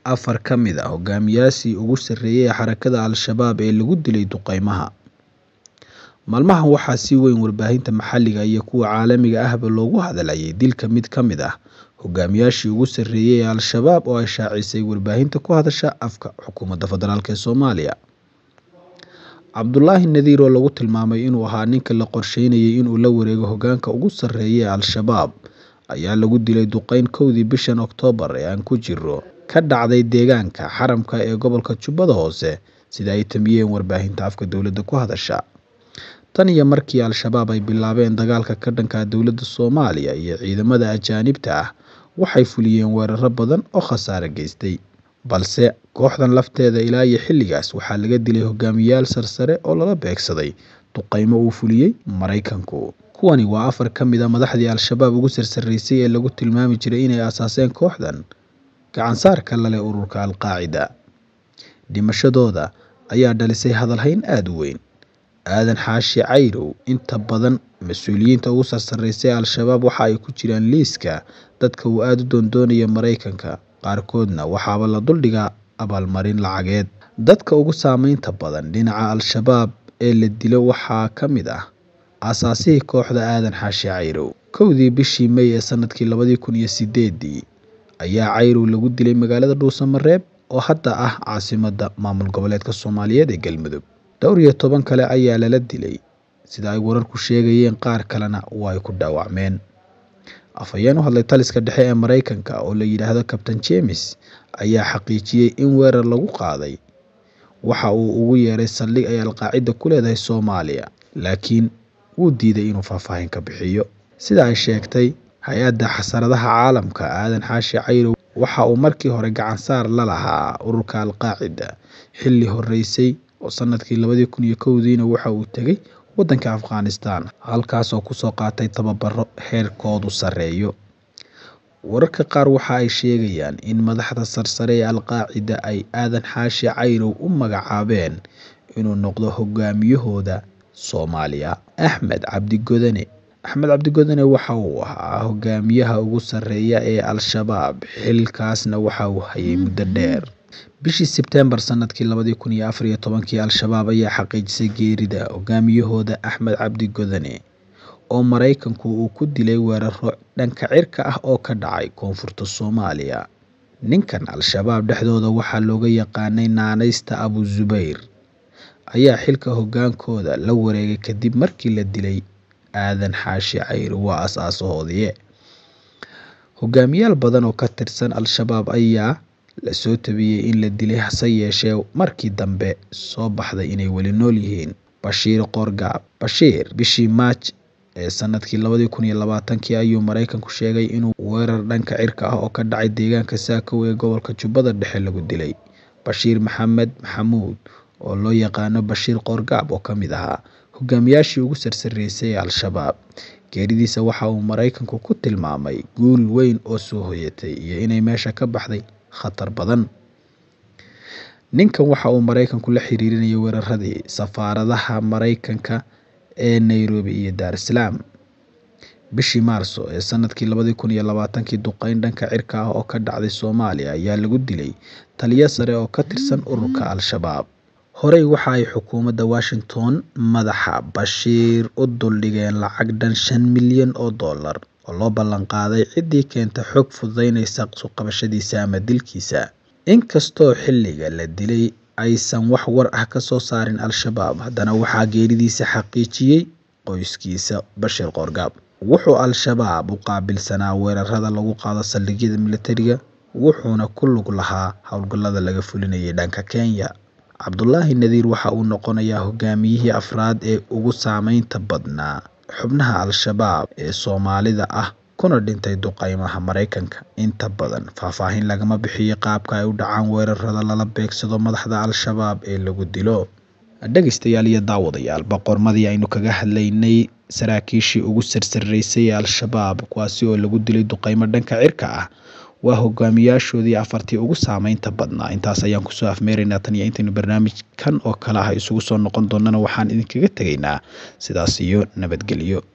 afar ka mid ah hogaamiyaashii ugu sarreeyay ee xarakada Al-Shabaab ee lagu dilay duqeymaha. Maalmahan waxaa si weyn warbaahinta maxalliga iyo kuwa caalamiga ahba loogu hadlayay dilka mid ka mid ah hogaamiyaashii ugu sarreeyay ee Al-Shabaab oo ay shaacisay warbaahinta ku hadasha afka xukuumadda federaalk ee Soomaaliya. Cabdulaahi Nadiir oo lagu tilmaamay inuu ahaa ninka la qorsheynayay inuu la wareego hoggaanka ugu sarreeya ee Al-Shabaab ayaa lagu dilay duqeyn kowdii bishan Oktoobar ee aan ku jirno ka dhacday deegaanka Xaramka ee gobolka Jubbada Hoose sida ay tamiyeen warbaahinta afka dowladda ku hadasha. Tan iyo markii Al-Shabaab ay bilaabeen dagaalka ka dhanka ah dowladda Soomaaliya iyo ciidamada ajaanibta ah waxay fuliyeen weeraro badan oo khasaare geystay. Balse kooxdan lafteeda ilaa iyo xilligaas waxaa laga dilay hogaamiyayaal sarsare oo lala beegsaday duqeymo uu fuliyay Mareykanku. Kuwani waa afar ka mid ah madaxdii Al-Shabaab ugu sarsareysay ee lagu tilmaami jiray inay aasaaseen kooxdan gacan saarka la leh ururka Al-Qaacida. Dhimashadooda ayaa dhalisay hadalhayn aad u weyn. Aadan Xaashi Cayrow inta badan mas'uuliyiinta ugu sarsareysay ee Al-Shabaab waxa ay ku jiraan liiska dadka uu aad u doondoonaya Mareykanka, qaarkoodna waxaaba la duldhigaa abaalmarin lacageed. Dadka ugu saameynta badan dhinaca Al-Shabaab ee la dilo waxaa ka mid ah aasaasihii kooxda Aadan Xaashi Cayrow. Kowdii bishii May ee sanadkii labadi kun iyo sideedii ayaa Cayrow lagu dilay magaalada Dhuusamareeb oo hadda ah caasimadda maamul goboleedka Soomaaliyeed ee Galmudug. Dhowr iyo toban kale ayaa lala dilay sida ay wararku sheegayeen qaar kalena waa ay ku dhaawacmeen. Afhayeen u hadlay taliska dhexe ee Mareykanka oo la yidhaahdo Kabtan James ayaa xaqiijiyay in weerar lagu qaaday waxa uu ugu yeeray saldhig ay Al-Qaacida ku leedahay Soomaaliya, laakiin wuu diiday inuu faahfaahin ka bixiyo. Sida ay sheegtay hay-adda xasaradaha caalamka, Aadan Xaashi Cayrow waxa uu markii hore gacan saar la lahaa ururka Al-Qaacida xilli horeysay oo sanadkii labadi kun iyo kowdiina waxa uu tegay waddanka Afghanistan halkaas oo kusoo qaatay tababaro heerkoodu sarreeyo. Wararka qaar waxa ay sheegayaan in madaxda sarsare ee Al-Qaacida ay Aadan Xaashi Cayrow u magacaabeen inuu noqdo hogaamiyahooda Soomaaliya. Axmed Cabdi Godane Axmed Cabdi Godane waxa uu ahaa hogaamiyaha ugu sarreeya ee Al-Shabaab xilkaasna waxa uu hayay muddo dheer. Bishii Sebteembar sanadkii labadi kun iyo afar iyo tobankii Al-Shabaab ayaa xaqiijisay geerida hogaamiyahooda Axmed Cabdi Godane oo Mareykanku uu ku dilay weeraro dhanka cirka ah oo ka dhacay koonfurta Soomaaliya. Ninkan Al-Shabaab dhexdooda waxaa looga yaqaanay naanaysta Abu Zubayr ayaa xilka hoggaankooda la wareegay kadib markii la dilay Aadan Xaashi Cayrow waa aasaasahoodii. Hogaamiyaal badan oo ka tirsan Al-Shabaab ayaa la soo tabiyay in la dilay hase yeeshee markii dambe soo baxday inay weli nool yihiin. Bashiir Qoorgaab Bashiir bishii Maaj ee sanadkii labadi kun iyo labaatankii ayuu Mareykanku sheegay inuu weerar dhanka cirka ah oo ka dhacay deegaanka Saakow ee gobolka Jubbada Dhexe lagu dilay. Bashiir Maxamed Maxamuud oo loo yaqaano Bashiir Qoorgaab oo ka mid ahaa hogaamiyaashii ugu sarsareysay ee Al-Shabaab. Geeridiisa waxa uu Mareykanku ku tilmaamay guul weyn oo soo hoyatay iyo inay meesha ka baxday khatar badan. Ninkan waxa uu Mareykanku la xiriirinayay weeraradii safaaradaha Mareykanka ee Nairobi iyo Dar es Salaam. Bishii Maarso ee sanadkii labadi kun iyo labaatankii duqeyn dhanka cirka ah oo ka dhacday Soomaaliya ayaa lagu dilay taliye sare oo ka tirsan ururka Al-Shabaab. Horey waxa ay xukuumadda Washington madaxa Bashiir u duldhigeen lacag dhan shan milyan oo dollar oo loo ballan qaaday ciddii keenta xog fududeynaysa soo qabashadiisa ama dilkiisa. Inkastoo xilliga la dilay aysan wax war ah ka soo saarin Al-Shabaab, haddana waxaa geeridiisa xaqiijiyay qoyskiisa Bashiir Qoorgaab. Wuxuu Al-Shabaab u qaabilsanaa weerarada lagu qaado saldhigyada militariga, wuxuuna ku lug lahaa howlgallada laga fulinayay dhanka Kenya. Cabdulaahi Nadiir waxa uu noqonayaa hogaamiyihii afraad ee ugu saameynta badnaa xubnaha Al-Shabaab ee Soomaalida ah kuna dhintay duqeymaha Mareykanka. Inta badan faahfaahin lagama bixiyo qaabka ay u dhacaan weerarada lala beegsado madaxda Al-Shabaab ee lagu dilo. Dhegeystayaal iyo daawadayaal boqormadii aynu kaga hadlaynay saraakiishii ugu sarsareysay ee Al-Shabaab kuwaasi oo lagu dilay duqeymo dhanka cirka ah waa hogaamiyaashoodii afartii ugu saameynta badnaa intaas ayaan kusoo afmeeraynaa tan iyo intaynu barnaamijkan oo kale ah isugu soo noqon doonana waxaan idinkaga tegaynaa sidaas iyo nabadgelyo